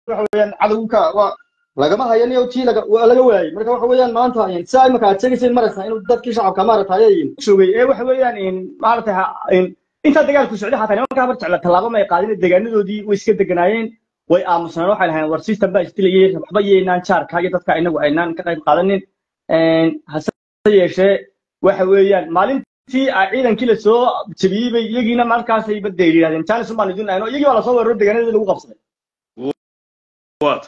waxa weeyaan cadowga waa lagama hayan iyo tii laga waa laga waayay marka waxa weeyaan maanta in saa imaka aad sheegaysay maraysaa inuu dadkii shacabka maaragtay ay joogay ee waxa weeyaan in maaragtay ha- in intaa dagaalku socday xataa nimanka habar jecla tallaabo may qaadin deegaanadoodii way iska deganaayeen way aamusnaan waxay lahayn war system baa isdilayay waxba yeynaan jaarka iyo dadka inagu aynaan ka qayb qaadanin Een, hase yeeshee waxa weeyaan maalintii aa ciidankii lasoo jebiyey bay iyagiina markaasay badda yidhahdeen jaanis baan idin ayno iyagii baa lasoo weeraro deegaanadii lagu qabsaday waad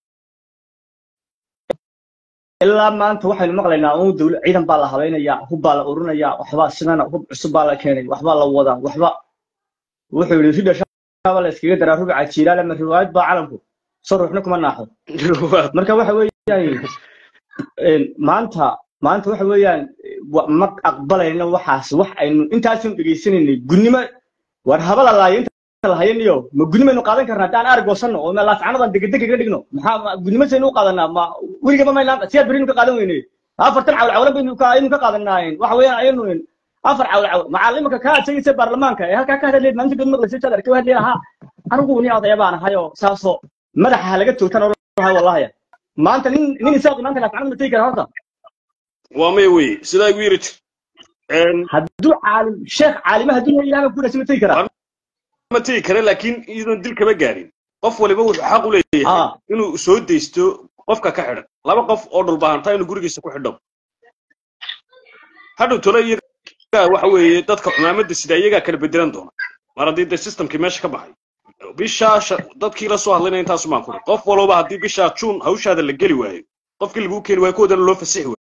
ilaa maanta waxaynu maqlaynaa un dawla ciidan baa la habaynayaa hub baa la urinayaa waxbaa sidana hub cusub baa la keenay waxbaa la wadaa waxba wuxuu yidhi ridha shaaba la iskaga daraa rubica jiilaal ama riwaayad baa calanku soo ruuxna kuma naaxo waad marka waxa weeyaan een, maanta maanta waxa weeyaan wa- ma aqbalayno waxaas wax aynu intaasaynu dhegaysanaynay gunnimo war haba la laayo inta la hayaniyo ma gunimaynu qaadan karnaa haddaan arag goosanno oo laascanadan degedeg kaga dhigno maxaa ma- gunnimo saynu u qaadanaa ma weligaba maynaan siyaad berinu ka qaadan weyne afartan cawl cawlan baynu ka aynu ka qaadanaa waxa weeyaan aynu afar cawl cawl macallimaka kaa sheegaysa baarlamaanka ee halkaa ka hadleed maalinta dad maqlaysa jaad arkay hadlay ahaa anigu ni odaya baan ahayoo saasoo madaxa ha laga toogtan oran wallahi maanta nin nin isaaqi maanta laascanada ma tegi kara horta waa may weye sidaa igu yiri jir Een, hadduu caalim sheekh caalima hadduu yahay ilaah ku dhashay ma tegi karaa ma tegi kare laakiin iyadoon dil kama gaarin qof waliba wuxuu xaq u leeyahay Ah. inuu soo deysto qofka ka xidhan laba qof oo dhulbaahanta inuu gurigiisa ku xidho hadhow tole iyaga waxa weeye dadka xumaamada sida iyagaa kala bedelan doona mar haddii de systemkii meesha ka baxay bishaa sha- dadkii la soo hadlayna intaasu maan kuri qof walba haddii bishaa juun hawshaada la geli waayo qofkii laguu keeni waayo kuwadana loo fasixi waayo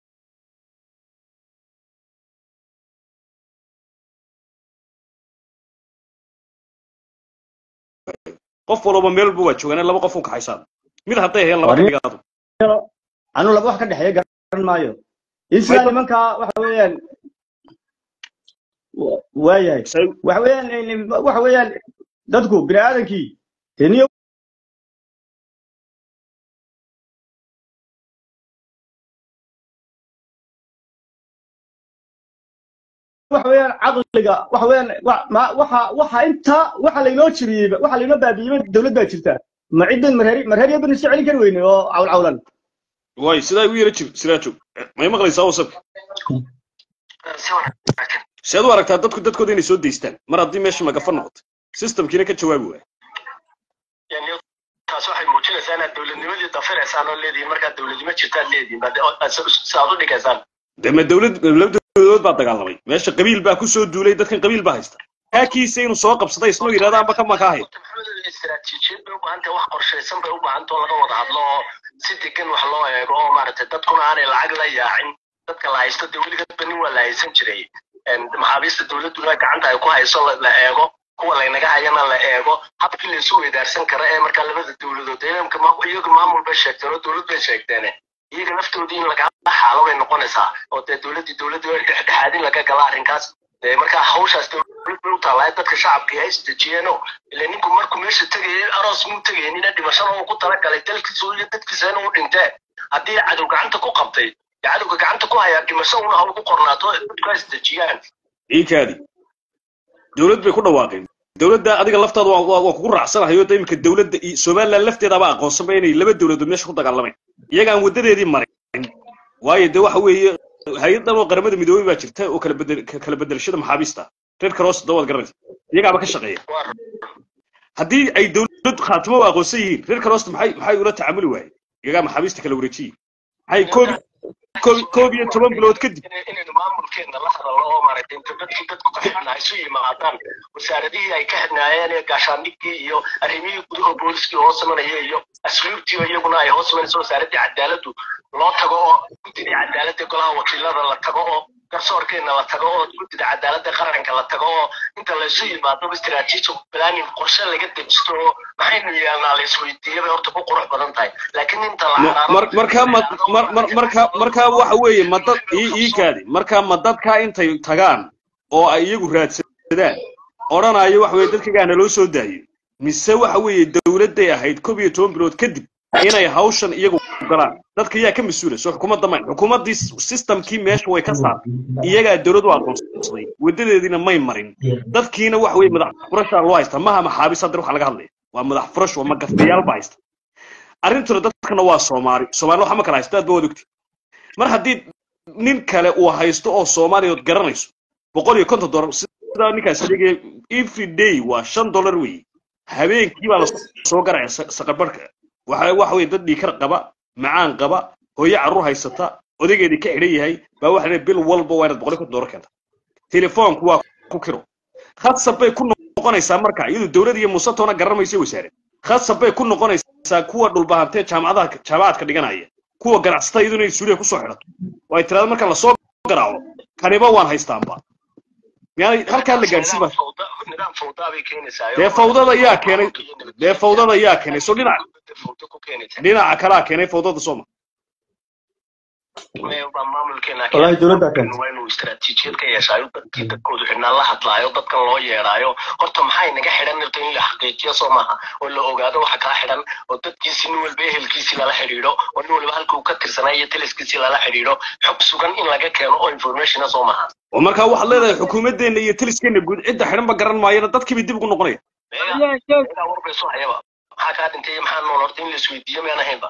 qof walba meel walba waa joogaan laba qof u kaxaysaan mid hadday hayaan laba ka Wari- dhigaado anu laba wax ka dhexeeya garan maayo isla nimanka waxa weeyaan wa- waayahay Say- waxa weeyaan in- waxa weeyaan dadku bini aadankii teniyo waxa weeyaan caqliga waxa weeyaan wa- ma- waxa waxa inta waxa laynoo jiriyey waxa laynoo baabi'iyey dawlad baa jirta ma ciddan marheeri marheeriya banu soo celin kari weyne oo cawl cawlan waay sidaa igu yara jir siraajo may maqlaysaa wasabka si aad u aragtaa dadku dadkooda inay soo deystaan mar haddii meesha magafa noqoto systemkiina ka jawaabi waaya yani taas waxay muujinaysaa inaad dowladnimadii dafiraysaan oo leedihiin markaad dowladnimo jirtaad leedihiin baad saad u dhigaysaan de ma dowlad laba dowladood baa dagaalamay meesha qabiil baa ku soo duulay dadkan qabiil baa haysta haakiisa inuu soo qabsaday isnoo yidhahda amba kama kaa haya maxamed istaraatiijiyad bay u baahan tahay wax qorshaysan bay u baahan tahay oo laga wada hadlo oo si degan wax loo eego oo maaragtay dadkuna aanay lacag la yaacin dadka la haysto dee weligadba nin waa la haysan jiray Een, maxaabiista dowladduna gacanta ay ku hayso la- la eego kuwa laynaga hayana la eego habkii laysu weydaarsan kara ee markaa labada dowladood iyaga ma- iyaga maamul bay sheegteen oo dowlad bay sheegteen iyaga laftoodii in laga xaalo bay noqonaysaa oo dee dowladdii dowladdii way dhexdhexaadin laga gala arrinkaas dee markaa hawshaas dowlad bay u taallaa dadka shacabkii hay isdejiyeeno ile ninku markuu meesha tegayay aroos muu tegaynin ina dhimashada uu ku talagalay dalkiisa iyo dadkiisa inuu dhintee haddii cadow gacanta ku qabtay dee cadowga gacanta ku hayaa dhimasho una hawl ku qornaato dadku ha isdejiyaan iikaadi dowlad bay ku dhawaaqeen dowladda adiga laftaada waa waa- waa kugu raacsanahay oo de iminka dowladda iyo somaliland lafteedaba aqoonsanba inay laba dowladood meesha ku dagaalameen iyagaan wadadeedii marin waayo de waxa weeye hay-adan oo qaramada midoobey baa jirta oo kala bedel ka- kala bedelashada maxaabiista reer cross da waad garanaysa iyagaaba ka shaqeeya waa haddii ay dowlad khaatimo u aqoonsan yihiin reer cross maxay maxay ula tacaamuli waayeen iyagaa maxaabiista kala wareejiyey maxay koob koob koob iyo toban bilood kadib in- inaynu maamulkeena la hadalno oo maaragtay inta dadkii dadku ka xidhnaa isu yimaadaan wasaaradihii ay ka xidhnaayeen ee gaashaandhigii iyo arrimihii gudaha booliskii hoos imanaya iyo asluubtii oo iyaguna ay hoos imanayso wasaaraddii cadaaladdu loo tago oo guddidii cadaaladda golaha wakiilada la tago oo garsoorkeena la tago oo guddida cadaaladda qaranka la tago oo inta laysu yimaado istiraatiiji planning qorshe laga dejisto oo maxaynu yeelnaa la isweydiiya bay horta ku qurux badan tahay laakiin inta la Ma- xaraaro mar- markaa ma- mar- mar- markaa markaa waxa weeye ma dad ii ii kaadi markaa ma dadkaa intay tagaan oo ay iyagu raadsadaan odhanayo waxa weeye dadkagaana loo soo daayo mise waxa weeye dowladday ahayd koob iyo toban bilood kadib inay hawshan iyagu galaan dadka yaa ka mas-uula soo xukuumadda mayn xukuumaddii systemkii meesha way ka saartay iyagaa dowlad u aqoonsaday wadadeediina may marin dadkiina waxa weeye madax furashaa loo haysta maha maxaabis hadda waxa laga hadlaya waa madax furash waa magafayaal baa haysta arrintuna dadkana waa soomaali soomaali waxa ma kala haysta aad ba wad ogti mar haddii nin kale uu haysto oo soomaaliya ood garanayso boqol iyo konton dollar sidaa ninkaas adigee every day waa shan dollar weeye habeenkii baa lasoo garaya saqarbarhka waxa waxa weye dad dhiikar qaba macaan qaba hooyo carruur haysata odageedii ka xidhan yahay baa waxa leeyahay bil walba waa inaad boqol iyo konton dollar keenta telefoonku waa ku kiro khasab bay ku noqonaysaa marka iyadu dowlad iyo musatoona garanmaysa wasaare khasab bay ku noqonaysaa kuwa dhulbahantee jaamacadaha jaamacadka dhiganaya kuwa ganacsatada iyaduna inay suuriya kusoo xidhato oo ay tiraado marka lasoo garaaco kaniba waan haystaanba yani halkaa la gaadhsiin ba nidaam fawdaa bay keenaysaa dee fawdada yaa keenay dee fawdada yaa keenay so dhinaca fawda ku keenaysaa dhinaca kalaa keenay fawdada sooma maamulkeena Wallahi dowladda keentay. waa inuu istaraatiijiyad ka yeeshaayo dadkii dadkoodu xidhnaan la hadlaayo dadkan loo yeedhaayo horta maxay naga xidhan nirta in la xaqiijiyo soo maaha oo la ogaado waxa kaa xidhan oo dadkiisi nin walba ehelkiisii lala xidhiidho oo nin walba halkuu ka tirsanaa iyo taliskiisii lala xidhiidho xog sugan in laga keeno oo informationa soo maaha oo markaa waxaad leedahay xukuumadeenna iyo taliskeena guud cidda xidhan ba garan maayana dadkiiba dib ugu noqonaya meegaa warbayso hayaba maxaa kaa dhintay iyo maxaa nool horta in la isweydiiyo miyaan ahaynba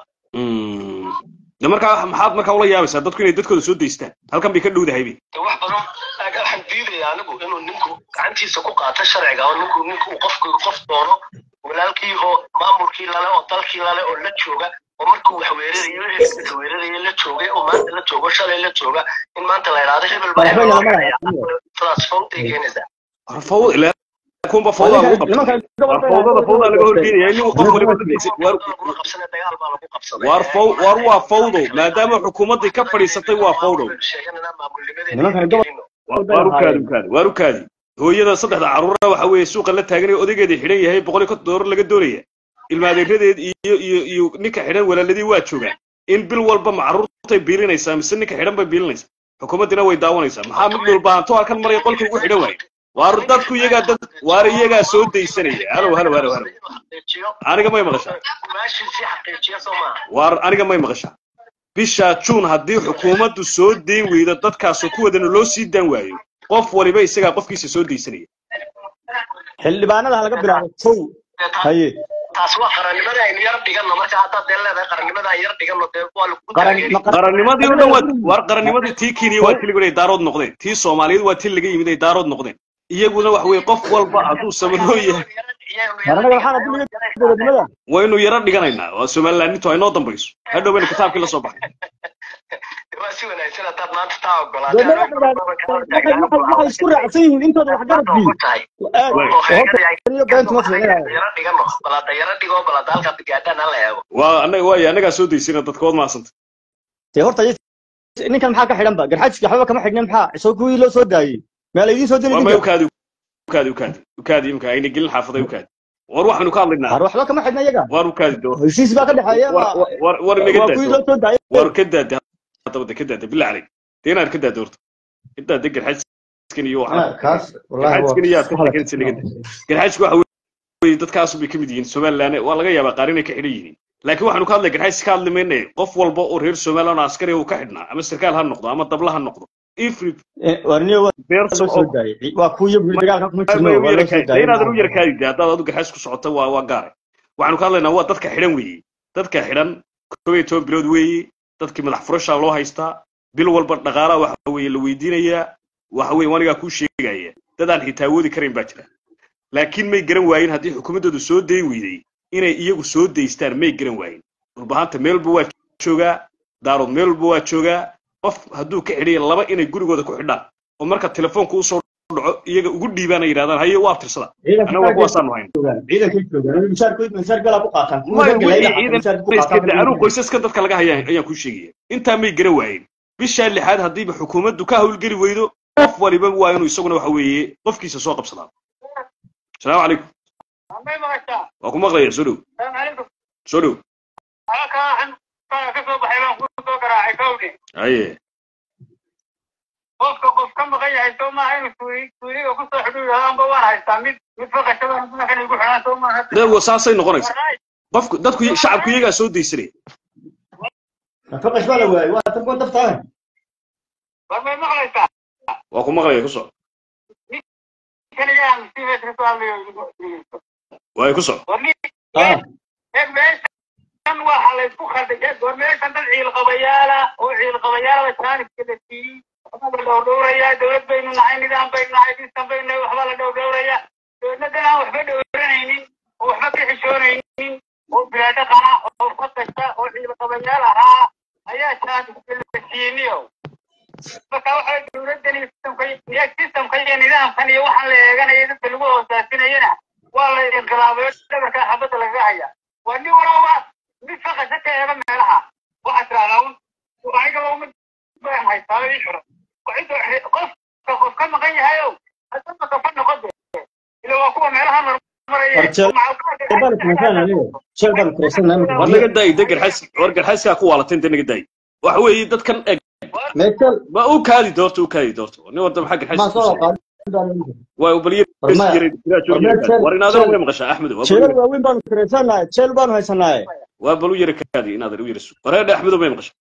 Mm. de markaa maxaad markaa ula yaabaysaa dadku inay dadkooda soo daystaan halkan bay ka dhowdahaybe de wax badan aga waxaan diidaya anigu inuu ninku gacantiisa ku qaato sharciga oo ninku ninku uu qofku qof doono walaalkii oo maamulkii lale oo dalkii lale oo la jooga oo markuu wax weerarayo ehelkiisa weeraraya la joogay oo maanta la joogo shalay la jooga in maanta la idhaahdo hebel baa hebel loo xidhaya transfowday keenaysaa War fawd ilaa kunba fawdaa lagu qabta nimankan war fawdada fawdaa laga horgeynaya nin qof waliba dadkiisa war laguma qabsana dagaal baa lagu qabsaday war faw war waa fawdow maadaama xukuumaddii ka fadhiisatay waa fawdow sheeganana maamulnimadeena Nimankan gobol- waar u kaadi u kaadi waar u kaadi hooyada saddexda carruurna waxa weeye suuqa la taagan ee odageeda xidhan yahay boqol iyo konton doolar laga doonaya ilmaadeeradeed iyo iyo iyo ninka xidhan walaaladii waa joogaan in bil walba ma carruurtay biilinaysaa mise ninka xidhan bay biilinaysaa xukuumaddina way daawanaysaa maxaa mid walba hanto halkan maraya qolka ugu xidhan waayo waar dadku iyagaa dad waar iyagaa soo daysanaya halow halow halow halow aniga may maqashaa maashiisii xaqiijiya soo maaha waar aniga may maqashaa bisha juun haddii xukuumaddu soo dayn weydo dadkaasoo kuwadana loo sii daan waayo qof waliba isagaa qofkiisa soo daysanaya xildhibaanada ha laga bilaabo kow haye taas waa qarannimada aynu yar dhigano marka haddaad dee leedahay qarannimada aan yar dhigano dee waa lagu qaran taageeri ma qaran qarannimadii oo dhan waa waar qarannimadii tii kenya waa tii lagu leeyahay daarood noqdeen tii soomaaliyeed waa tii laga yimid ay daarood noqdeen iyaguna wax weeye qof walba hadduu samanoo yahay anaga waxaan hadii laga dowladnimada waynu yaro dhiganaynaa waa somalilanintu ay noo dambayso hadhow baynu kitaabkii la soo baxay waa si wanaagsan haddaad maanta taa dowladnimada waxay waxay isku raacsan yihiin intooda wax garad bii tahay aad Way. oo horta iyo beenta ma fiicnaa yaro dhigano balada yaro dhigo balada halkaad gaadhaan hala eego waa annaga waaya annagaa soo daysina dadka waad mahadsanta dee horta is- ninkan maxaa ka xidhan ba garxajki waxba kama xidhnin maxaa soo kuwii loo soo daayey meel idiin soo dili waa may ninka ukaadi ukaadi ukaadi ukaadi imka ayna gelin xaafaday ukaadi war waxaynu ka hadlaynaa har waxba kama xidhna iyaga waar ukaadi doo heshiis baa ka dhexeeya war waa war war inaga waa kuwii daado loo soo daayey war ka daada haddaba de ka daada bilaa caleyk dee inaad ka daado horta ka daada garxajiskan iyo waxa kaas garxajiskan iyo aad ka sheeganaysa naga daa garxajisku waxa weeye dadkaasu bay ka mid yihiin somaliland waa laga yaabaa qaar inay ka xidhan yihiin laakiin waxaanu ka hadlay garxajis ka hadli mayne qof walba oo reer somaliland oo askari uu ka xidhnaa ama sarkaal ha noqdo ama dabla ha noqdo every warniyo waa person loo soo of daayey waa kuwii buli dagaalka kuma jirno waa loo soo daayey inaadan u yarkaadi de haddaad adu garxajis ku socota waa waa gaare waxaanu ka hadlaynaa waa dadka xidhan weeye dadka xidhan kob iyo toban bilood weeye dadkii madax furashaa loo haystaa bil walba dhaqaalaha waxa weeye la weydiinayaa waxa weeye wanigaa kuu sheegaya dad aan xitaa awoodi karayn baa jira laakiin may garan waayin haddii xukuumaddoodu soo dayn weyday inay iyagu soo daystaan may garan waayin dhulbahanta meel walba waa joogaa daarood meel walba waa joogaa qof hadduu ka xidhaya laba inay gurigooda ku xidhaan oo marka telefoonka usoo dhaco iyaga ugu dhiibaan ay yidhahdaan haye waa abtirsada annaga kuwaasaanu hayn ciidankay joogaan mishaarkood mishaar galaa ku qaataan may wixii ciidan iska da anuu qoysaskan dadka laga haya ayaan kuu sheegaya intaa may garan waayin bishaa lixaad haddiiba xukuumaddu ka hawlgeli weydo qof waliba waa inuu isaguna waxa weeye qofkiisa soo qabsadaa asalaamu calaykum waa ku maqlaya soo dhow soo dhow haye qofka qof ka maqan yahay soo maaha inuu suuli suuliga kusoo xidhu yidhahdo amba waan haystaa mid mid faqashada madaxan igu xidhaan soo maaha dee saasay noqonaysaa qofku dadku shacabku iyagaa soo daysanaya faqash baa la waayey waa tan kuwan daftaa war may maqlaysaa waa ku maqlaya ku soco kanigaan si meesha kasoo hadlayo waay ku soco war nin ah eeg meeshan waa la isku khaldaya goor meeshan dad ciilqabayaala oo ciilqabayaala jaaniska la siiyey waxbaa la dhowrdhowrayaa dowlad baynu nahay nidaam baynu nahay distan baynu nahay waxbaa la dhowrdhowrayaa dowladdan aan waxba dhowranaynin oo waxba ka xishoonaynin oo bilaadhaqana oo fakasta oo ciilqabayaal ahaa ayaa jaaniska la siiyeyniyo marka waxa dowladdan iyo systemka iyo nidaamkan iyo waxaan la eeganaya dadka lagu hoosaasinayana waa la inqilaabayo dhabarkaa xabadda lagaga haya waa nin walaba mid faqasa ka eega meelaha waxaa tirahdaa un anigaba uma baan haystaaba ii xiran qofka qof ka maqan yahayow hadama kafa noqon de ila waa kuwa meelaha war naga daayi de garxas war garxaskaa ku waalateen de naga daayi waxa weeye dadkan eg ma u kaadi doorto u kaadi doorto nin warda maxaa garxas waa ubaliye war inaadana way maqashaa axmed jeelal waaweyn baanu kareysanahay jeel baanu haysanahay waa bal u yara kaadi inaadan u yara su wareedha axmedo may maqashaa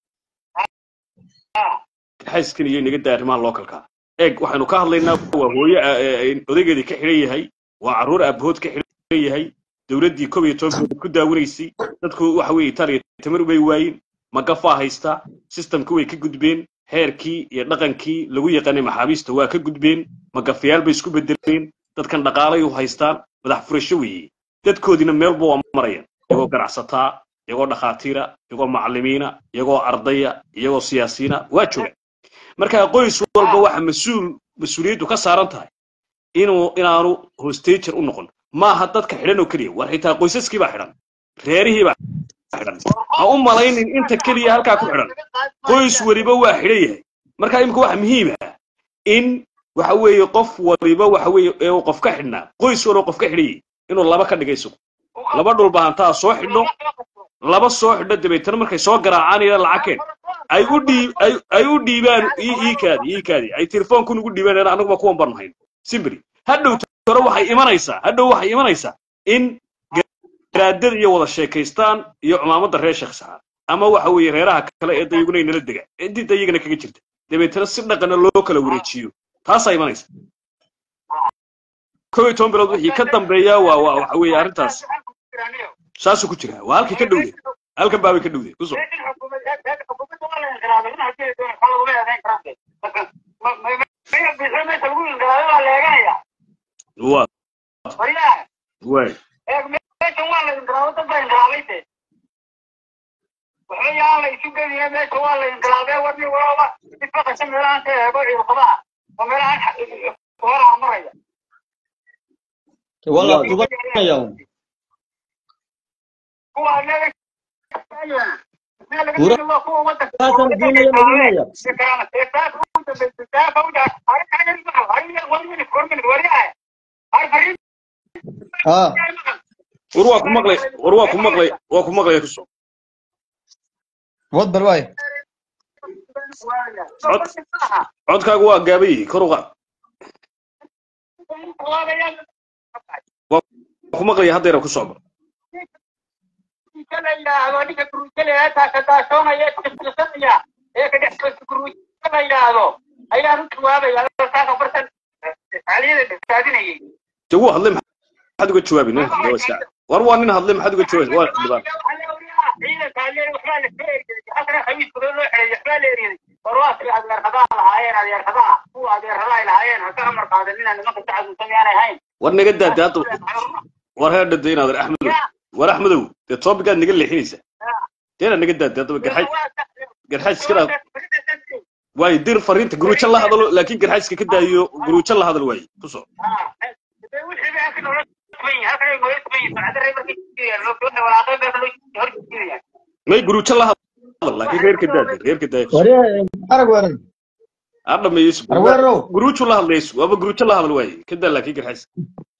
garxaskan iyo naga daa arrimaha localka eeg waxaynu ka hadlaynaa waa hooye odaygeedii ka xidhan yahay waa carruur aabahood ka xidhan yahay dowladdii kob iyo toban ku daawanaysay dadku waxa weeye italiya tamar bay waayin magafaa haystaa systemki way ka gudbeen heerkii iyo dhaqankii lagu yaqaanay maxaabiista waa ka gudbeen magafayaal bay isku bedeleen dadkan dhaqaalay u haystaan madax furasho weeye dadkoodiina meelba waa marayaan iyagoo ganacsataa iyagoo dhakhaatiira iyagoo macallimiina iyagoo ardaya iyagoo siyaasiyiina waa jooga marka qoys walba waxa mas-uul mas-uuliyaddu ka saaran tahay inuu inaanu hostager u noqon maaha dadka xidhan oo keliya war xitaa qoysaskii baa xidhan reerihii baa xidhan ha u malaynin inta keliya halkaa ku xidhan qoys weliba waa xidhan yahay marka imika waxa muhiim ah in waxa weeye qof waliba waxa weeye ee uu qof ka xidhnaa qoys waliba qof ka xidhan yahay inuu laba ka dhiga isagu laba dhulbahantaa soo xidho laba soo xidho dabeetana markay soo garaacaan ila lacagkeen ay u dhiib ay ay u dhiibaan ii kaadi ii kaadi ay telefoonku ugu dhiibaan anaguba kuwan baan hayn simbri hadhow tore waxay imanaysaa hadhow waxay imanaysaa in garaadada iyo wada sheekaystaan iyo cumaamadda reer sheekh saxaar ama waxa weeye reeraha kale ee dayaguna inala dega cidii dayagana kaga jirta dabeetana si dhaqana loo kala wareejiyo taasaa imanaysa kow iyo toban bilood wixii ka dambeeya waa waa waxa weeye arrintaas saasuu ku jiraa waa halkii ka dhowday halkan baabay ka dhowday kusoo waa waay waxbayaan la isu geliya meesha waa la inqilaabee warni walaba ifaqasha meelahan ka eego ciilqabaha oo meelahan horaha maraya wala tubanaya kuwa anaga Taasan diinaya madinaya. ah war waa ku maqlay war waa ku maqlay waa ku maqlay kusoo wad bal waay codkaagu waa gaaban yihi kor u qaad waa ku maqlaya haddeera ku socdo ayaan u jawaabaya saaka bartan aliyada dhexaadinayay de wuu hadlay maxaad uga jawaabi nin hadlay waa iska war waa nin hadlay maxaad uga jawaabi waa dhibaan war naga daade hadda war heer dhada inaad axmedow war axmedow dee toobigaad naga leexinaysa deena naga daade haddaba garxaj garxaj iska dhaaf waayo dir fariinta guruujo la hadalo laakiin garxajska ka daayo guruujo la hadal waaye ku soo may guruujo la hadal laakiin reerka daade reerka daayo waree arag weerar ha dhameeyo arweerow guruujo la hadlayso waaba guruujo la hadal waaye ka daa laakiin garxajska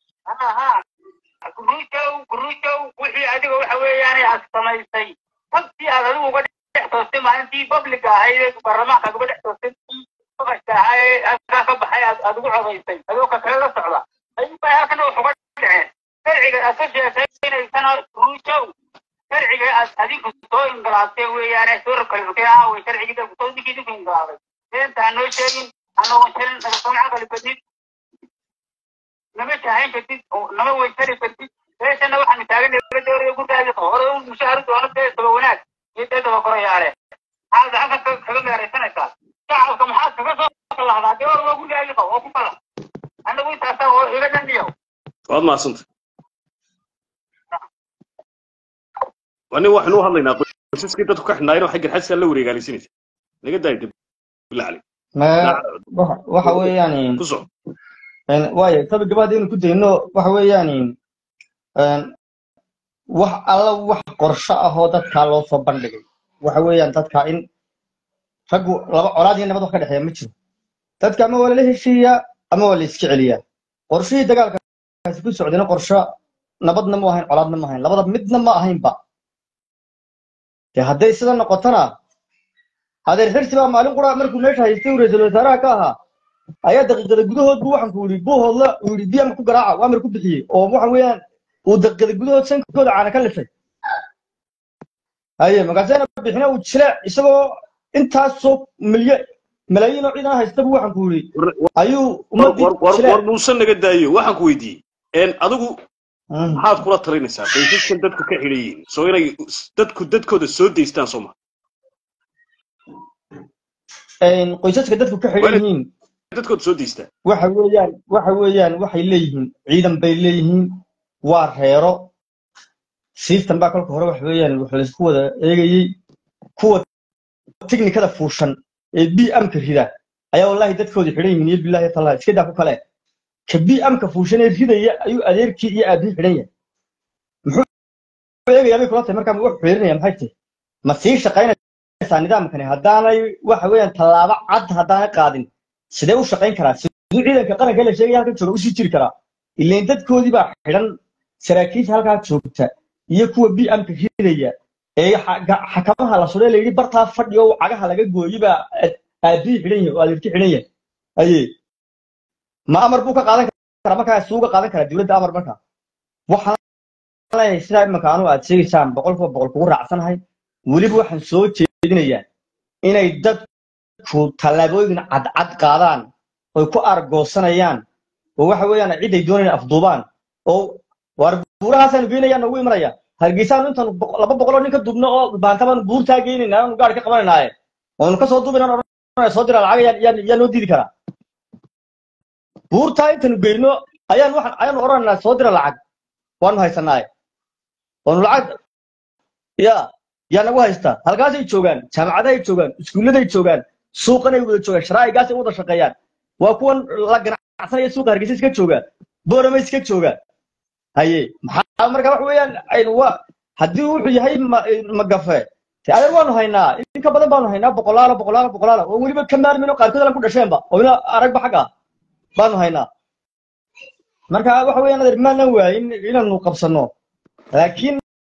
guruujow guruujow wixii adiga waxa weeyaan aad samaysay tabtii aad adigu uga dhex toostay maalintii publica ahayd ee baarlamaanka uga dhex toostay faqashka ahaa ee halkaa ka baxay aad aad ugu codaysay adoo ka kale la socda ayuubay halkana wax uga dhaceen sharciga aad ka sheekaynaysana guruujow sharciga aad adinku soo ingalaabtay weeyaane soo rakalxukay aaway sharcigii dalku soo ninkii dinku ingalaabay beenta ha noo sheegin anagoo shalin nagasoma caqali badid nama shahayn kartid oo nama weysari kartid meeshana waxaanu taagan dowladda hore gurgaadi hore u mushahar doono beesaba wanaag iyo dee dabakorayaale maxaad lacagta kaga meeraysanaysaa shacabka maxaad kaga soo lahdaa dee war waa gurigaaga qabo oo ku kala anagu intaasaa oo iga dhandiyo waad mahadsantay ani waxaynu u hadlaynaa qoysaskii dadku ka xidhnaayeen xagga xadsigaa la wareegaalaysinaysa naga daaya dib billah caleyk ma waxa- waxa weeyaan ku soco een, waayo tabi gabadha inuu ku dayno waxa weeyaan een, wax alla wax qorsho ah oo dadkaa loo soo bandhigay waxa weeyaan dadka in raggu laba colaad iyo nabad wax ka dhexeeya ma jiro dadka ama waa lala heshiiyaa ama waa la iska celiyaa qorshihii dagaalkaasi ku socdayna qorsho nabadna ma ahayn colaadna ma ahayn labada midna ma ahaynba dee hadday sida noqotona adeer xirsi baa maalin qura markuu meesha haystay uu ra-iisul wasaaraha ka ahaa ayaa daqiiqada gudahood buu waxaan ku yidhi buuhoodla uu yidhi biyam ku garaaca waa amar ku bixiyey oo waxa weeyaan uu daqiiqada gudahood sankooda caana ka lisay haye markaasena bixina uu jile isagoo intaasoo milya malaayiin oo ciidan haysta buu waxaan ku yidhi ayuu ummadii war war jile war muuse naga daayo waxaan ku weydiiyey een adigu maxaad kula talinaysaa qoysaskan dadku ka xidhan yihiin soo inay dadku dadkooda soo daystaan soo ma qoysaska dadku ka xidhan yihiin dadkooda soo daystaan waxa weeyaan waxa weeyaan waxay leeyihiin ciidan bay leeyihiin waa reero system baa kolka hore waxa weeyaan wax laysku wada eegayey kuwa tiknikada fuushan ee b amka rida ayaa wallahi dadkoodii xidhan yihiin iyo billahi taala iska daa ku kale ka b amka fuushan ee ridaya ayuu adeerkii iyo aabihii xidhan yahay muxuu eegayaa bay kula tahay markaa wuxuu xirinaya maxay tahay ma sii shaqaynaysaa nidaamkani haddaanay waxa weeyaan tallaabo cad haddaanay qaadin sidee u shaqayn karaa siduu ciidanka qaranka la sheegaya halkan jooga usii jiri karaa ilain dadkoodii baa xidhan saraakiisha halkaa joogta iyo kuwa b amka ridaya ee xa- xakamaha la sudhay layidhi bartaa fadhi oo cagaha laga gooyey baa aabihii xidhan yahay oo adeerkii xidhan yahay aye ma amar buu ka qaadan karaa markaa isuuga qaadan karaa dowladda amar markaa waxaan leeyahay sidaa imanka anu aad sheegaysaan boqolkiiba boqol kugu raacsanahay weliba waxaan soo jeedinayaa inay dadku tallaabooyin cadcad qaadaan oy ku argoosanayaan oo waxa weeyaan ciday doonayaan afduubaan oo waar buurahaasaan geynayaan noogu imanaya hargeysaanu intaan boqo- laba boqoloo nin ka duubno oo baantabaanu buurtaa geynaynaa aanu gaari ka qabanaynaye oonu kasoo duubinaan odhanaya soo dira lacag yaa yaa noo diidi karaa buurtaa intaanu geyno ayaan waxaan ayaanu odhanaynaa soo dira lacag waanu haysanaaye oonu lacag ya yaa nagu haystaa halkaasay joogaan jaamacadahay joogaan iskuulladay joogaan suuqanay wada joogaan sharaa'igaasay wada shaqeeyaan waa kuwan la ganacsanaya suuqa hargeysa iska joogaan boorama iska joogaan haye maxaa marka wax weeyaan aynu waa haddii wuxuu yahay ma- magafe te adeer waanu haynaa in ka badan baanu haynaa boqolaalo boqolaalo boqolaalo oo weliba ka maarmin oo qaarkood aan ku dhasheenba oo ina aragba xag ah baanu haynaa marka waxa weeyaan adeer maanan waayin inaanu qabsano laakiin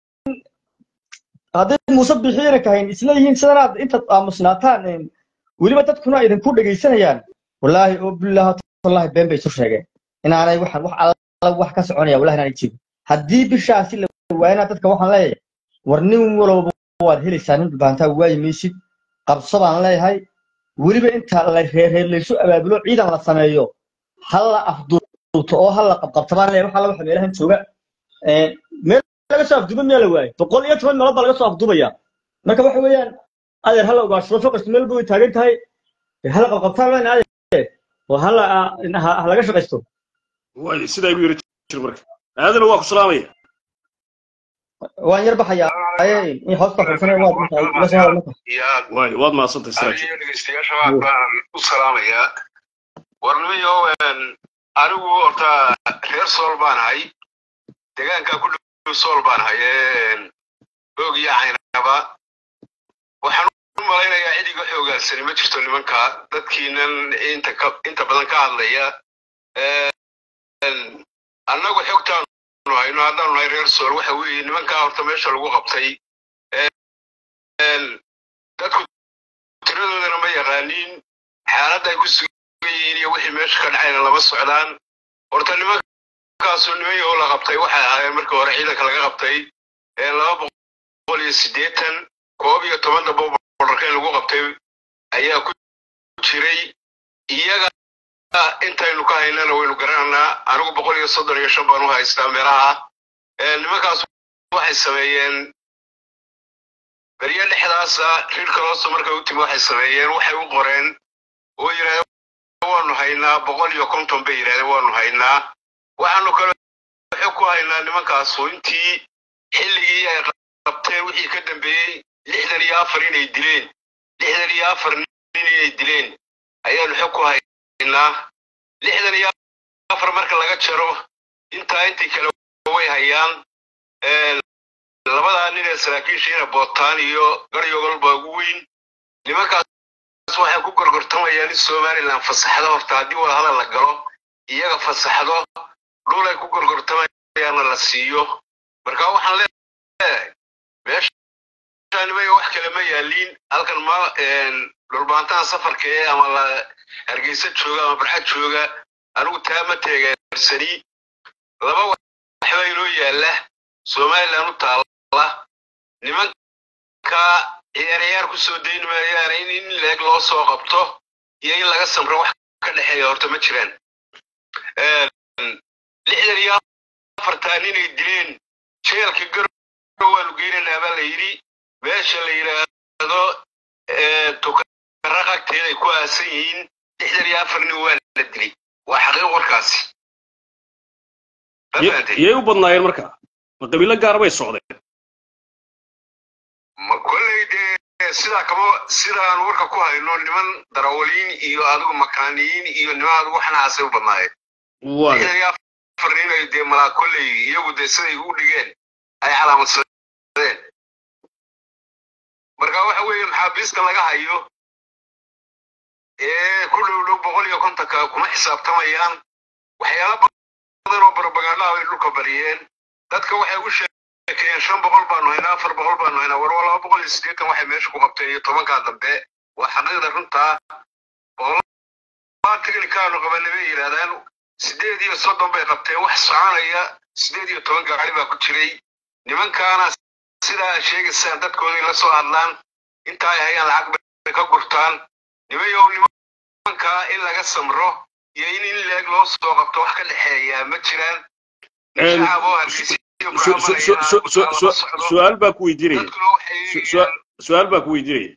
hadday muuse bixiyana kahayn isla yihiin sidanaad intaad aamusnaataan een, weliba dadkuna idinku dhegaysanayaan wallaahi oo bilaahi wallahi been bay isu sheegeen inaanay waxaan wax alla wax ka soconaya wallahi inaanay jirin haddii bishaasi la waayana dadka waxaan leeyahay war nin walba waad helaysaa nin dhubaantaa waayi maysid qabso baan leeyahay weliba inta la reerreer laysu abaabulo ciidan la sameeyo ha la afduubto oo ha la qabqabto baan leeyahay wax alla waxa meelahan jooga Een, meel laga soo afduuba miyaa la waayay boqol iyo toban meelood baa laga soo afduubaya marka waxa weeyaan adeer hala ogaashado foqasta meel bay taagan tahay dee hala qabqabtaan leen adeer oo hala ha ha laga shaqaysto waayo sidaa igu yara jir marka aadana waa ku salaamaya waan yar baxayaa aye in hoosta fursanay waad markaa ila soo hadal marka yaa waayo waad mahadsantahay siraaj adiyo dhegeystayaasha waa baan u salaamayaa warnimiyo anigu horta reer sool baan ahay deegaanka ku dhow sool baan ahay oog iyo caynaba waxaan u malaynayaa cid iga xoogaansani ma jirto nimanka dadkiinan inta ka inta badan ka hadlaya annagu xogtaanu hayno haddaanu nahay reer sool waxa weeye nimankaa horta meesha lagu qabtay dadku tiradoodana ma yaqaaniin xaaladda ay ku sugan yihiin iyo wixii meesha ka dhacayna lama socdaan horta nimankaasoo niman yahoo la qabtay waxay ahaayeen markii hore ciidanka laga qabtay laba boqol iyo siddeetan koob iyo toban dabo borarkeen lagu qabtay ayaa ku jiray iyaga intaynu ka haynana waynu garananaa anigu boqol iyo soddon iyo shan baan u haystaa meelaha nimankaas waxay sameeyeen beryo dhexe lixdaasa xilka hoosta markay u timi waxay sameeyeen waxay u qoreen oo yidhahdeen waanu haynaa boqol iyo konton bay yidhahdeen waanu haynaa waxaanu kale waxay ku haynaa nimankaasu intii xilligii ay qabteen wixii ka dambeeyey lixdan iyo afar inay dileen lixdan iyo afar nin inay dileen ayaanu xog ku haynaa lixdan iyo afar marka laga jaro intaa intii kale way hayaan labadaa nin ee saraakiishiina bootaan iyo garyogol baa ugu weyn nimankaas waxay ku gorgortamayaan in somalilan fasaxdo horta haddii wadahadal la galo iyaga fasaxdo dhul ay ku gorgortamayaanna la siiyo marka waxaan leeyahay meeshanimaya wax kale ma yaaliin halkan ma dhulbaantaha safarka ee ama la hargeysa jooga ama barxad jooga anigu taa ma teegeersani laba waxbaa inoo yaalla somalilan u taalla nimanka ciyaaryaar ku soo dayn maayaane in in leeg loo soo qabto iyo in laga samro wax ka dhexeeya horta ma jiraan lixdan iyo afartaa ninay dileen jeelka garow waanu geynaynaa baa la yidhi meesha la yidhaahdo tukaraq agteeda ay ku aasan yihiin lixdan iyo afar nin waa la dilay waa xaqiiq warkaasi yay u badnaayeen marka ma qabiilo gaara bay socdeen ma kolley dee sidaa kama sidaan warka ku hayno niman darawaliin iyo adigu makaaniyiin iyo niman adigu waxnahaasay u badnaayeen lixdan iyo afar nin ay dee malaa kolley iyagu dee siday u dhigeen ay calaamadsadeen marka waxa weeye maxaabiista laga hayo ee ku dhow dhow boqol iyo kontonka kuma xisaabtamayaan waxyaala badan oo barabagaandhaha bay dhulka bariyeen dadka waxay u sheekeen shan boqol baanu haynaa afar boqol baanu haynaa war waa laba boqol iyo siddeetan waxay meesha ku qabteen iyo tobankaa dambe waa xaqiiqda runtaa boqolaa tignikaanu qabanay bay yidhahdaan siddeed iyo soddon bay qabteen wax soconaya siddeed iyo toban gaari baa ku jiray nimankaana sidaa sheegaysaan dadkooday la soo hadlaan inta ay hayaan lacag bay ka gurtaan nimayow nimankaa in laga samro iyo in in leeg loo soo qabto wax ka dhexeeyaa ma jiraan su-aal baa ku weydiinaya su-aal baa ku weydiinaya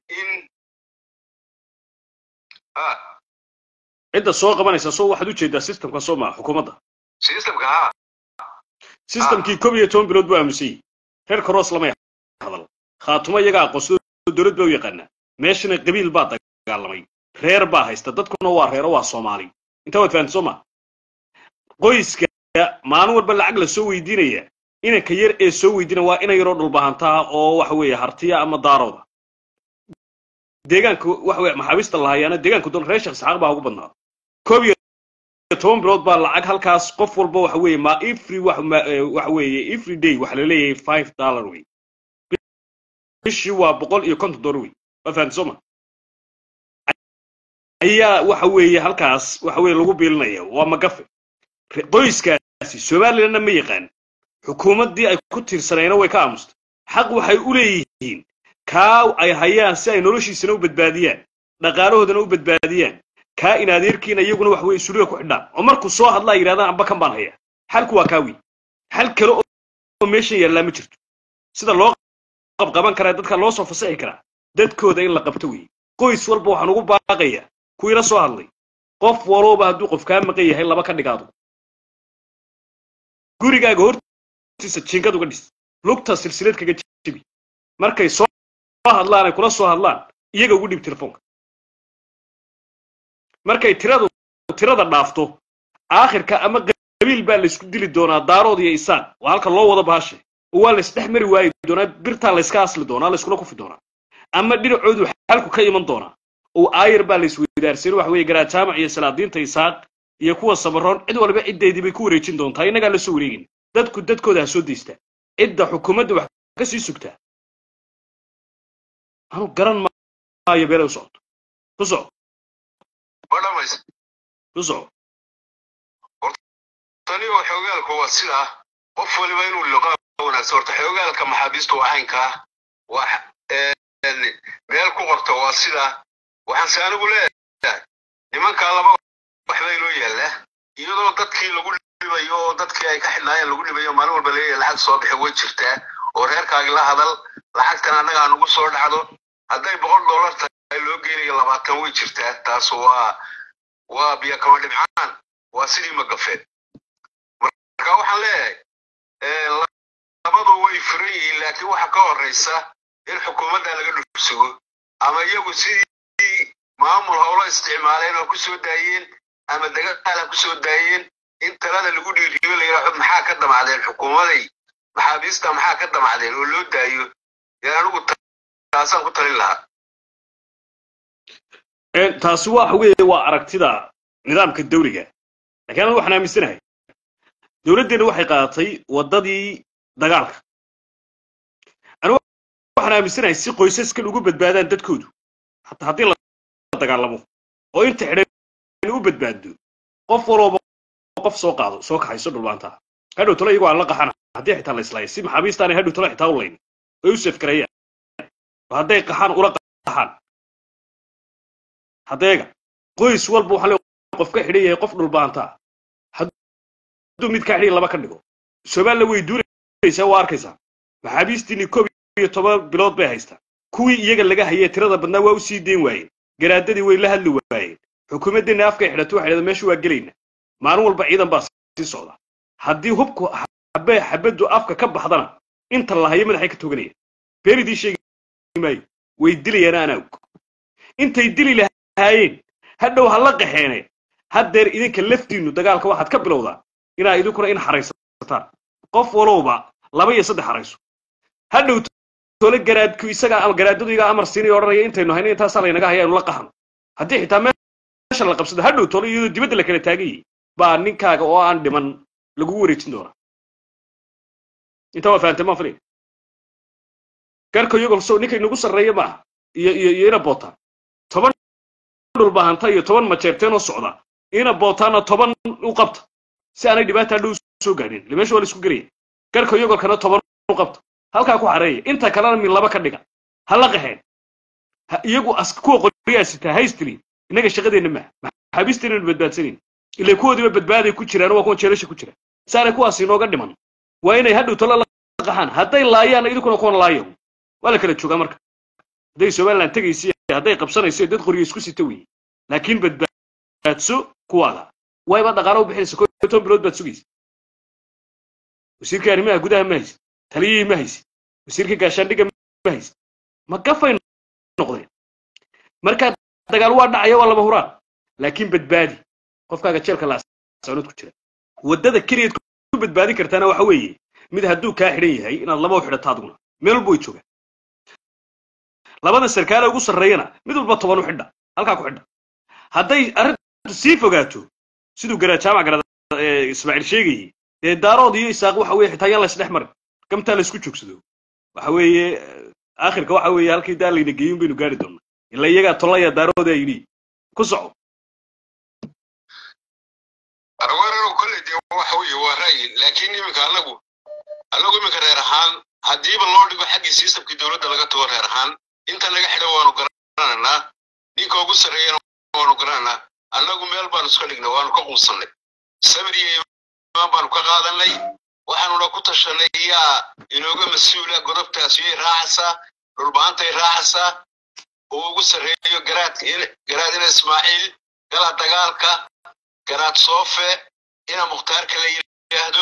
cidda soo qabanaysa soo waxaad ujeedaa systemka soo maa xukuumadda systemkii kob iyo toban bilood buu aamusayey reer karoos lamay hadal khaatumo iyaga aqoonsado dowlad baa u yaqaanaa meeshana qabiil baa dagaalamay reer baa haysta dadkuna waa reero waa soomaali intaa waad fahamta soo maa qoyska maalin walba lacag la soo weydiinaya inanka yar ee soo weydiina waa ina yaroo dhulbahantaa oo waxa weeye hartiya ama daarooda deegaanka waxa weye maxaabiista lahayaana deegaanka doon reer sheekh isxaaq baa ugu badnaa koob iyo toban bilood baa lacag halkaas qof walba waxa weeye ma every waxa weeye every day waxa la leeyahay five dollar wey bishii waa boqol iyo konton dollar wey waa fahamta soo ma ayaa waxa weeye halkaas waxa weeye lagu biilinaya waa magafe qoyskaasi somalilandna ma yaqaan xukuumaddii ay ku tiirsanayna way ka aamustay xaq waxay u leeyihiin kaa ay hayaan si ay noloshiisana u badbaadiyaan dhaqaalahoodana u badbaadiyaan kaa in adeerkiina iyaguna wax weye suriga ku xidhaan oo markuu soo hadlaa yidhahdaan amba kan baan hayaa xalku waa kaa wey xal kale oo meeshan yaallaa ma jirto sida loo qabqaban karaa dadka loo soo fasixi karaa dadkooda in la qabto wey qoys walba waxaan ugu baaqayaa kuwiila soo hadlay qof walooba hadduu qof kaa maqan yahay laba ka dhigaado gurigaaga hortiisa jiingad uga dhis lugta silsilad kaga jebi markay soo hadlaan ay kula soo hadlaan iyaga ugu dhib telefoonka markay tiradu tirada dhaafto aakhirka ama qabiil baa laysku dili doonaa daarood iyo isaan waa halka loo wado baashe oo waa laysdhex mari waayi doonaa birtaa layska asli doonaa layskula kufi doonaa ama dhinacoodu xalku ka iman doonaa oo aayar baa laysweydaarsan waxa weeye garajaamac iyo salaadiinta isaaq iyo kuwa samaroon cid walba ciddeedii bay ku wareejin doontaa innagaa la soo wareegin dadku dadkooda ha soo daystaa cidda xukuumadda wax ka sii sugtaa anu garan maayo beelay u socoto ku soco ku soco tani oo xoogaalku waa sidaa qof waliba inuu liqaa wanaagsan horta xoogaalka maxaabiista waa caynkaa wax meel ku qorta waa sidaa waxaan se anigu leeyahay nimankaa laba waxbaa inoo yaalla iyadoo dadkii lagu dhibayo oo dadkii ay ka xidhnaayeen lagu dhibayo maalin walba leeyahay lacag soo bixi way jirtaa oo reerkaagi la hadal lacagtan annaga aan ugu soo dhacdo hadday boqol dollar tahay loo geynayo labaatan way jirtaa taas waa waa biyo kama dhibcaan waa sidii magafeed marka waxaan leeyahay eh, labadu way furan yihiin laakiin waxa ka horeysa in xukuumadda laga dhulsugo ama iyagu sidii maamul howlo isticmaaleen oo ku soo daayeen ama dagaal ha ku soo daayeen in talada lagu dhiiriyo la yidhaaho maxaa ka damacdeen xukuumaday maxaabiista maxaa ka damacdeen oo loo daayo yaan anigu ta- taasaan ku talin lahaa Een, taasi waxa weeye waa aragtida nidaamka dawliga laakiin anigu waxaan aaminsanahay dowladdeenna waxay qaadatay waddadii dagaalka anigu waxaan aaminsanahay si qoysaskan ugu badbaadaan dadkoodu hataa haddii la dagaalamo oo inta xidhan u badbaado qof walooba qof soo qaado soo kaxayso dhulbaantaa hadhow talo iyagoo aan la qaxana haddii xitaa la islaaya si maxaabiistaanay hadhow talo xitaa u layn oy u safgareeyaan oo hadday qaxaan ula qaxaan haddeega qoys walba waxaa le qof ka xidhan yahay qof dhulbaantaa hadduu mid ka xidhan laba ka dhigo somaliya way duuraysaa waa arkaysaa maxaabiistiinii koob iyo toban bilood bay haystaa kuwii iyaga laga hayay tirada badnaa waa u sii deyn waayeen garaadadii way la hadli waayeen xukuumaddeenna afkay xidhato waxay dhahdaa meesha waa gelayna maalin walba ciidan baa sii socda haddii hubku xabe xabaddu afka ka baxdana inta la hayo madaxay ka toganaya beenidii sheegi maayo way dilayaan anaa og intay dili lahaayeen hadhow ha la qaxeene haddeer idinka laftiinnu dagaalka waxaad ka bilowdaa inaa idinkuna in xaraysataan qof walowba laba iyo saddex xarayso hadhow tole garaadku isaga ama garaadadu iga amar siinay odhanaya intaynu hayno intaasaa laynaga haya aynu la qaxno haddii xitaa meesha la qabsado hadhow tole iyadoo dibadda la kala taagan yahay baa ninkaaga oo aan dhiman lagugu wareejin doonaa intaa waa fahamtay maan filay garka iyagoo so ninka inagu sarreeya maaha iyo iyo iyo ina bootaan toban dhulbahanta iyo toban majeerteen oo socda ina bootaana toban u qabta si aanay dhibaata hadhow soo gaadhin ile meesha waa la isku gelaya garka iyagolkana toban u qabta halkaa ku xareeya inta kalena min laba ka dhiga ha la qaxeen Ha- iyagu as kuwa qoryaa sitaa haystiri innaga shaqadeenna maaha maxaabiisteenanu badbaadsanin ile kuwoodiiba badbaaday ku jiraan waa kuwa jeelasha ku jira saanay kuwaasi inooga dhiman waa inay hadhow talo la qaxaan hadday laayaan idinkuna kuwan laayo waa la kala joogaa marka hadday somaliland tegaysa hadday qabsanayso dad qoryo isku sita weeye laakiin badbaadso kuwaaga wayba dhaqaalo u bixinaysa koo iyo toban bilood baad sugaysa wasiirka arrimaha gudaha ma haysid taliyihii ma haysid wasiirka gaashaandhigga ma haysid ma gafay noqdeen markaa dagaal waa dhacaya waa lama huraan laakiin badbaadi qofkaaga jeelka laasanood ku jira waddada keliyaad ku badbaadin kartaana waxa weeye mid hadduu kaa xidhan yahay inaad laba u xidhato adiguna meel walba way joogaan labada sarkaale ugu sarreeyana mid walba toban u xidha halkaa ku xidha hadday arrintu sii fogaato siduu garaa jaamac garada ee ismaaciil sheegayey dee daarood iyo isaaq waxa weeye xitaa yaan la isdhex marin gamtaa la isku joogsado waxa weeye aakhirka waxa weeye halkii daa layna geeyin baynu gaari doonaa ila iyagaa tolaya daarooda yidhi ku soco arweeraro kolley dee waxa weeye waa ra'yi laakiin iminka anagu anagu iminka reer ahaan haddiiba loo dhigo xaggii sistamkii dowladda laga tago reer ahaan inta naga xidhan waanu garanaynaa ninka ugu sarreeyana waanu garanaynaa annagu meel baanu iska dhignay waanu ka quusannay sabir iyo imaan baanu ka qaadanay waxaanuna ku tashanay yaa inooga mas-uula godobtaas yay raacaysaa dhulbaantay raacaysaa uu ugu sarreeyo garaadka garaadina ismaaciil gala dagaalka garaad soofe ina mukhtaarka la yidhaahdo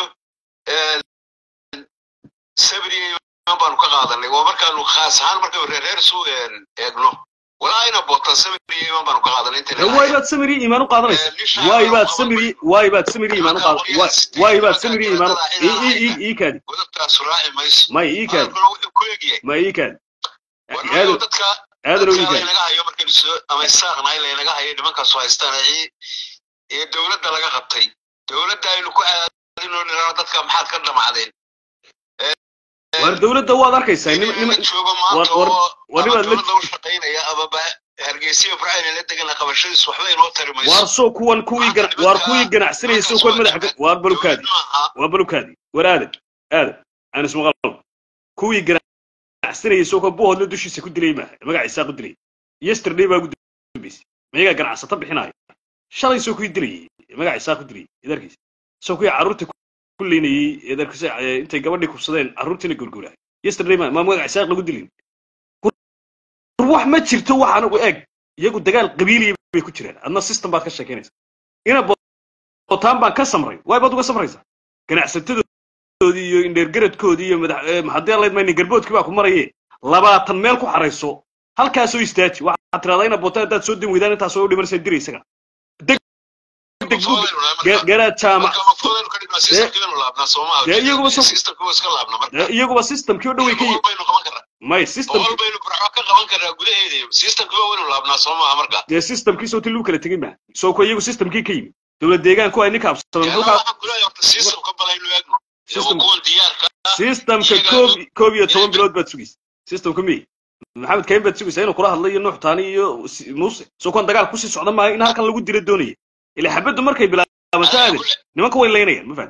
sabriya imaan baanu ka qaadanay waa markaanu khaas ahaan markaynu reereer isu eegno walaa ina boota sabriya imaan baanu ka qaadanay inta waay baad samiri iimaan u qaadanaysa waay baad samiri waay baad samiri iimaan u qaad waay baad samiri iimaan u ii ii ii kaadi godobtaas raaci mayso may ii kaadi hadalkuna wuxuu ku egyahay may ii kaadi warnayo aadan dadka aadan oo ii dadka kaadi laynaga hayo markaynu soo ama isaaqnahay laynaga hayo nimankaasu haystaan ee ee dowladda laga qabtay dowladda aynu ku aadinoo nirano dadka maxaad ka dhamacdeen war dowladda waad arkaysaa nim nin nim joogo maanta war- oo war ama nimaad la dowladda u shaqaynaya ama ba hargeysa ibrahim la degana qabashadiis waxba inoo tari mayso waar soo kuwan kuwii gan waar kuwii ganacsanayay soo kuwan madaxa ka- waar balukaadi dowlad maaha waa balukaadi war aadan aadan aan ismaqal kuwii ganacsanayay soo kuwa buhoodla dushiisa ku dilay maaha magaciisaa ku dilay yesterday baa ugu dambeysay mayagaa ganacsata bixinaayo shalay soo kuwii dilayay magaciisaa ku dilay idarkiisa soo kuwii carruurta ku leynayey idarkiisa intay gabadhii kubsadeen carruurtiina gurgurahay yesterday ma ma magaciisaa lagu dilin wax ma jirto waxaan ugu eeg iyagu dagaal qabiiliya bay ku jiraan adna system baad ka sheekeynaysa ina botaan baan ka samray waay baad uga samraysaa ganacsatadoodii iyo indheergaradkoodii iyo madax maxadii allayd mayni garboodkii baa ku maraye labaatan meel ku xarayso halkaasoo istaaji waxaad tirahdaa ina botaan haddaad soo dan weydaan intaasoo u dhimanaysa dira isaga deg deg garaad jaamac dee iyaguba so dee iyaguba systemkii oo dhan way ka yi may system dee systemkii soo ti lagu kala tegin maa soo ko iyagu systemkii ka yimi dowlad deegaanku ay ninka absadan systemka koob koob iyo toban bilood baad sugaysa systemka miy maxamed kayn baad sugaysaa inuu kula hadlay iyo nuux taani iyo muuse soo kuwan dagaal kusii socda maayo in halkan lagu dira doonaya ila xabaddu markay bilaabanto aadin nimanka way laynayaan ma fahan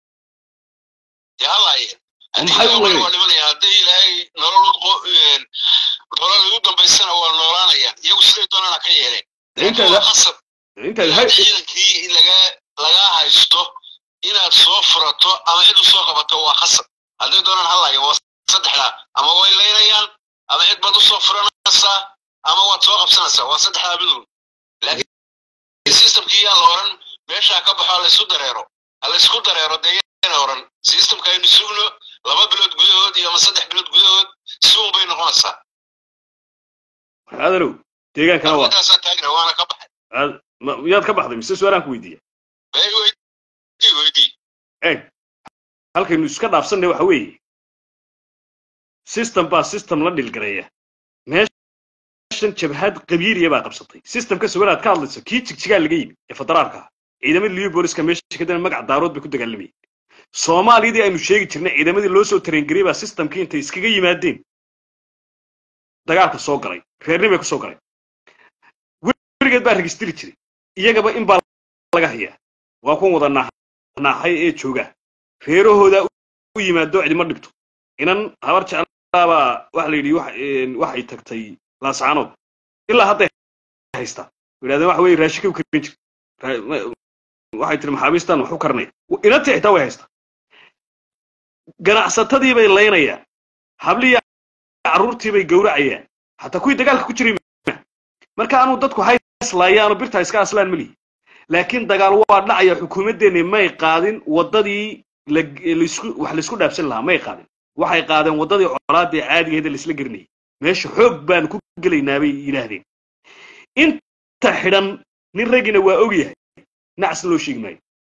maxay u laynayaan hadday ilaahay nolol nolol ugu dambaysana waa noolaanayaan iyagu siday doonana ka yeeleen intaada qasab intaada hay ciidankii laga lagaa haysto inaad soo furato ama cid u soo qabato waa khasab hadday doonaan hallaya waa saddexdaa ama way laynayaan ama cid baad u soo furanaysaa ama waad soo qabsanaysaa waa saddexdaa midun laakiin systemkii yaan la oran meeshaa ka baxo laysu dareero ha laysku dareero dee yana oran systemka aynu sugno laba bilood gudahood iyo ama saddex bilood gudahood suun bay noqonaysaa aadanow deegaankana waa intaasaa taagna waana ka baxay aad- ma- miyaad ka baxday mise su-aalaan ku weydiiya bay weydii weydii eeg halkaynu iska dhaafsannay waxa weeye system baa system la dhilgareeya meeshan jabhad qabiiliya baa qabsatay systemka sugan aad ka hadlayso kii jigjigaa laga yimi ee federaalka ah ciidamadii liyo booliska meesha kadana magac daarood bay ku dagaalamayeen soomaaliyadii aynu sheegi jirnay ciidamadii loo soo tarengariyey baa systemkii intay iskaga yimaadeen dagaalka soo galay reernimay ku soo galay weligeed baa registri jiray iyagaba in baa laga hayaa waa kuwan wada naax- naaxay ee jooga reerahooda u yimaado cidima dhibto inan habar jeclaabaa waxa la yidhi wax- een, waxay tagtay laascaanood ilaa hadday haystaa yidhahdeen waxa weye raashika u karin jir Ra- ma- waxay tiri maxaabiistan wax u karinaya inantii xitaa way haystaa ganacsatadii bay laynayaan hablihii carruurtii bay gowracayaan xataa kuwii dagaalka ku jiray ma marka anuu dadku hayslayaano birta iska aslaan malihi laakiin dagaal waa dhacaya xukuumaddeenni may qaadin waddadii la- laisku wax laisku dhaafsan lahaa may qaadin waxay qaadeen waddadii colaadii caadigeeda laisla gerinayay meesha xoog baanu ku gelaynaa bay yidhaahdeen inta xidhan nin raggina waa ogyahay nacs loo sheegi maayo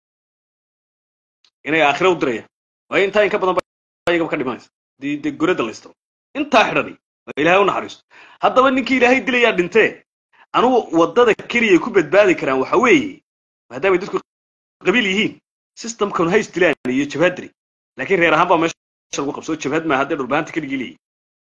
inay aakhira u dirayaan waayo intaa in ka badan baa iyagaba ka dhimanaysa dee dee gorada laystiro intaa xidhani waa ilaahay u naxariisto haddaba ninkii ilaahay dilayaa dhintee anugu waddada keliya ku badbaadi karaan waxa weeye maadaamay dadku qabiil yihiin systemkan hays dilaan iyo jabhadri laakiin reer ahaan baa meesha lagu qabsoo jabhad maa haddee dhulbaanta keligii leeyihin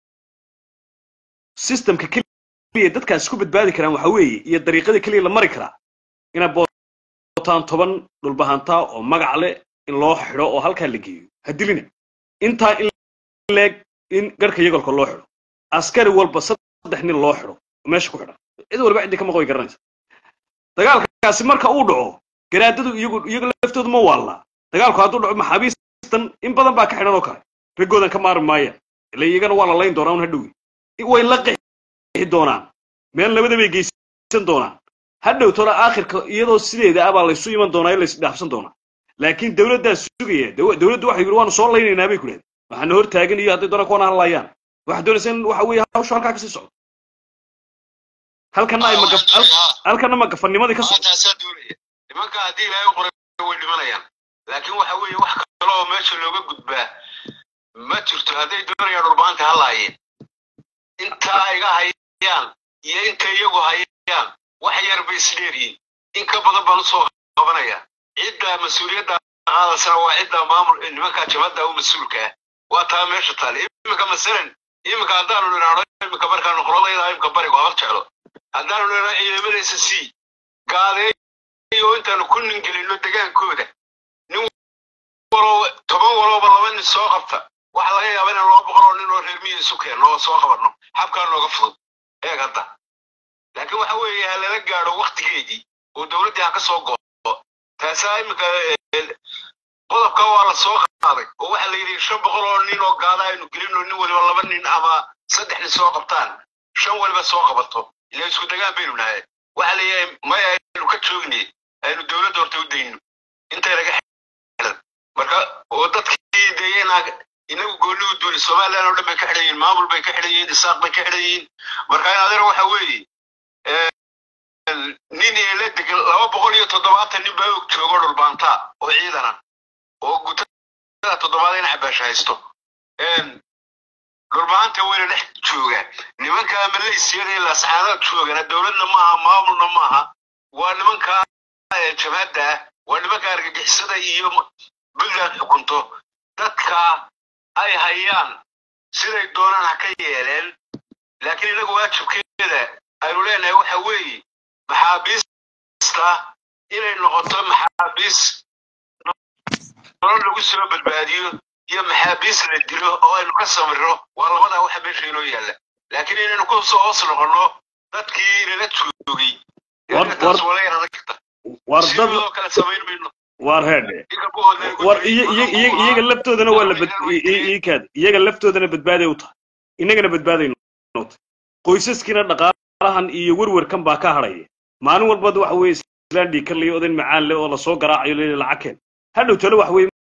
systemka keliya dadkaas ku badbaadi karaan waxa weeye iyo dariiqada keliya la mari karaa inay bootaan toban dhulbahantaa oo magac leh in loo xidho oo halkaa la geeyo ha dilina intaa in leeg in garhka yagolka loo xidho askari walba saddex nin loo xidho oo meesha ku xidhan cid walba ciddii ka maqoy garanaysa dagaalkaasi marka uu dhaco garaadadu iyagu iyaga laftoodu ma waallaa dagaalku hadduu dhaco maxaabiistan in badan baa ka xidhan oo kale raggoodan ka maarmi maayaan ila iyagana waa la layn doonaa un hadhowi way la qixi doonaan meel labada bay geysan doonaan hadhow tona aakhirka iyadoo sideeda ah baa laysu iman doonaa ee laysdhaafsan doonaa laakiin dowladdaa sugaya daw- dowladdu waxay yidhi waanu soo laynaynaa bay ku dhahday waxaana hor taagan iyo hadday doonaan kuwana hadlaayaan waxaa doonaysa in waxa weeye hawshu halkaa kasii socdo halkana ay magaf hal- halkana magafanimadii ka socdo taasaa doonaya nimanka haddii ilaahay u qoray way dhimanayaan laakiin waxa weeye wax kale oo meesha looga gudbaa ma jirto hadday doonayaan dhulbaanta halaayeen intaa iga hayaan iyo inta iyagu hayaan wax yar bay isdheeryihin in ka badan baan usoo qabanaya cidda mas-uuliyadda qaadaysana waa cidda maamul nimanka jabadda u mas-uulka ah waa taa meesha taale iminka masalan iminka haddaanu nidhaahno iminka markaanu qoladayda iminka barigu habar jeclo haddaanu nidhaahno ciidamadaysa sii gaadeeyo intaanu ku ningelino degaankooda nin walo toban walooba laba nin soo qabta waxa laga yaaba inaan laba boqol oo nin oo reer miyi isu keenno oo soo qabanno xabkaa nooga fudud eeg hadda laakiin waxa weeye ha lala gaadho waktigeedii oo dowladdii ha ka soo go'o taasaa iminka eh, qodobka waa la soo qaaday oo waxa la yidhi shan boqol oo nin oo gaada aynu gelino nin waliba laba nin ama saddex nin soo qabtaan shan waliba soo qabato ila isku dagaan baynu nahay waxa leeyahay maya aynu ka joognay aynu dowladda horta u dayno intay naga xidhan marka oo dadkii deeyanaa inagu goonni u duuli somaliland oo dhan bay ka xidhan yihiin maamul bay ka xidhan yihiin isaaq bay ka xidhan yihiin marka in adeer waxa weeye nin eela degan laba boqol iyo toddobaatan nin baa og joogo dhulbaanta oo ciidana oo gutada toddobaad in cabaasha haysto dhulbaanta weyna dhex jooga nimanka malaysyada ee lascaanood joogana dowladna maaha maamulna maaha waa nimanka jabhadda ah waa nimanka argagixisada iyo puntland xukunto dadka ay hayaan siday doonaan ha ka yeeleen laakiin inagu waajibkeeda aynu leenahay waxa weeye maxaabiista inay noqoto maxaabiis nolol lagu soo badbaadiyo iyo maxaabiis la dilo oo aynu ka samiro waa labadaa waxa meesha inoo yaalla laakiin inaynu ku soo hoos noqonno dadkii nala joogay taas waa laga adag karta war dad sidoo kale samayn mayno war heedhe ninka buhoodna war iyo- iyo- iyo- iyaga laftoodana waa la bad i- i- iikaad iyaga laftoodana badbaaday u tahay innagana badbaadayno tahay qoysaskiina dhaqaalahan iyo werwerkan baa ka hadhaya maalin walbad waxa weeye islaan dhiikan layo odan macaan leh oo lasoo garaacayo leeyahay lacag keen hadhow tale waxa weeye